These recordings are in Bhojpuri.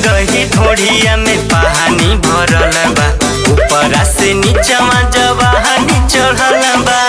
गही ढोढ़िया में पानी भरल बा ऊपरा से नीचवा जवानी चढ़ल बा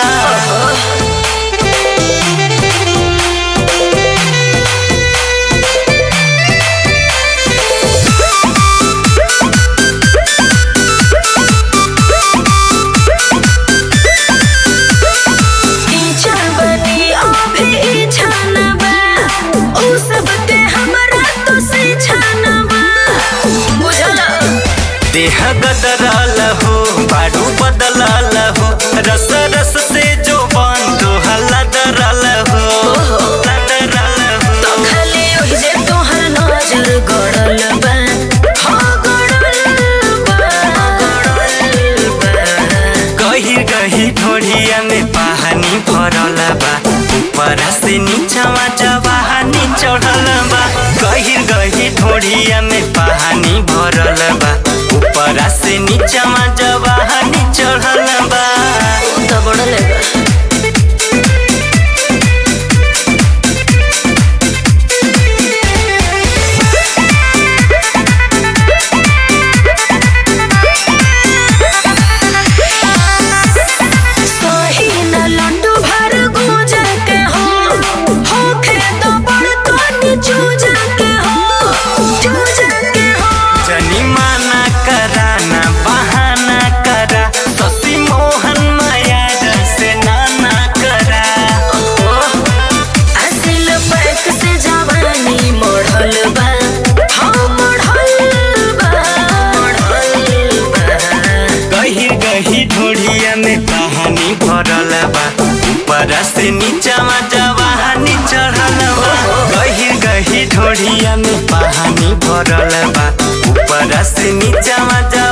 इच्छा बनी अभी इच्छा न बा ऊ सब ते हमरा तो से छाना बा बुझल देह गदरल हो बारू बदलल हो रस रस से जो बंद हल्ला दरल हो लदरल तो हो खाली ओहि जे तोहर नजर गड़ल बा हाँ गड़ल बा गड़ल बा गही गही ढोढ़िया में पानी भरल बा ऊपरा से नीचवा जवानी चढ़ल बा गही गही ढोढ़िया में पानी भरल बा ऊपरा से नीचवा जवानी चढ़ल बा ऊ तो बड़ल बा सही न लड्डू भर गूंज के हो होखे तो बड़ तोनी चूज के हो चूज के हो जनी माना करा ना बहाना करा शशि मोहन माया से नाना करा असिल पैक से जवानी मोढ़ल बा हाँ मोढ़ल बा मोढ़ल बा गही गही ढोढ़िया में कहानी भरल बा ऊपर से नीचवा जवानी चढ़ल बा गही गही ढोढ़िया में पानी भरल बा ऊपर से नीचवा जवानी